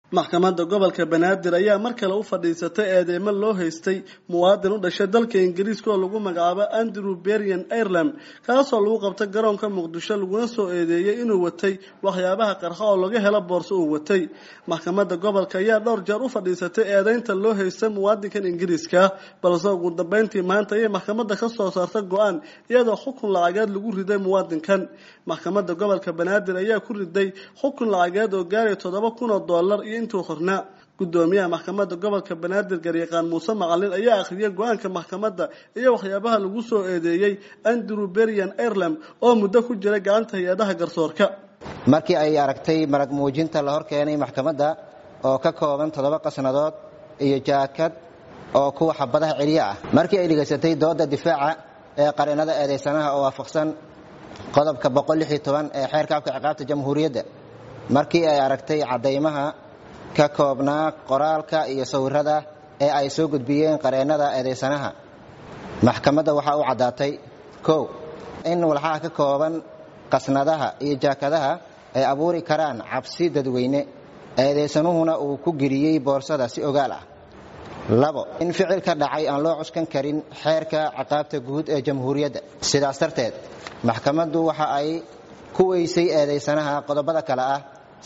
maxkamadda gobolka banaadir ayaa mar kale u fadhiisatay eedeymo loo haystay muwaadin u dhashay dalka ingiriiska oo lagu magacaabo andrew berian ireland kaasoo lagu qabtay garoonka muqdisho laguna soo eedeeyey inuu watay waxyaabaha qarxa oo laga helo boorso uu watay maxkamadda gobolka ayaa dhowr jeer u fadhiisatay eedeynta loo haystay muwaadinkan ingiriiska balse ugu dambeyntii maanta ayay maxkamadda ka soo saartay go-aan iyadoo xukun lacageed lagu riday muwaadinkan maxkamadda gobolka banaadir ayaa ku riday xukun lacageed oo gaaraya toddoba kun oo dollar iyo intuu qornaa gudoomiyaha maxkamadda gobolka banaadir garyaqaan muuse macalin ayaa akhriyay go-aanka maxkamadda iyo waxyaabaha lagu soo eedeeyey andrew berian ireland oo muddo ku jiray gacanta hay-adaha garsoorka markii ay aragtay marag muujinta la hor keenay maxkamadda oo ka kooban toddoba qasnadood iyo jaakad oo kuwa xabadaha celiyo ah markii ay dhegaysatay dooda difaaca ee qareenada eedaysanaha oo waafaqsan qodobka ee xeerka afka ciqaabta jamhuuriyadda markii ay aragtay caddaymaha ka koobnaa qoraalka iyo sawirada ee ay soo gudbiyeen qareennada eedaysanaha maxkamadda waxaa u caddaatay kow in walxaha ka kooban qasnadaha iyo jaakadaha ay abuuri karaan cabsi dadweyne eedaysanuhuna uu ku geliyey boorsada si ogaal ah labo in ficil ka dhacay aan loo cuskan karin xeerka ciqaabta guud ee jamhuuriyadda sidaas darteed maxkamaddu waxa ay ku weysay eedaysanaha qodobada kale ah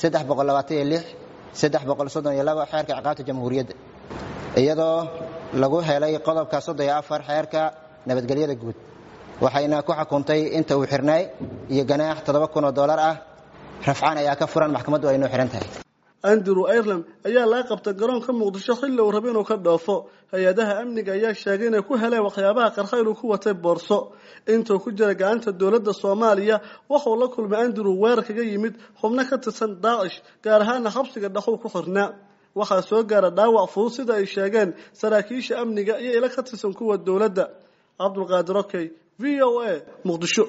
xeerka ciqaabta jamhuuriyadda iyadoo lagu helay qodobka xeerka nabadgelyada guud waxayna ku xukuntay inta uu xirnaay iyo ganaax oo dolar ah rafcaan ayaa ka furan maxkamaddu ay noo xihan tahay andrew ireland ayaa laga qabtay garoonka muqdisho xilli uu raba inuu ka dhoofo hay-adaha amniga ayaa sheegay inay ku heleen waxyaabaha qarxa inuu ku watay boorso intuu ku jira gacanta dowladda soomaaliya waxuu la kulmay andrew weerar kaga yimid xubno ka tirsan daacish gaar ahaana xabsiga dhaqow ku xirnaa waxaa soo gaara dhaawac fudud sida ay sheegeen saraakiisha amniga iyo ilo ka tirsan kuwa dowladda cabdulqaadir okey v o a muqdisho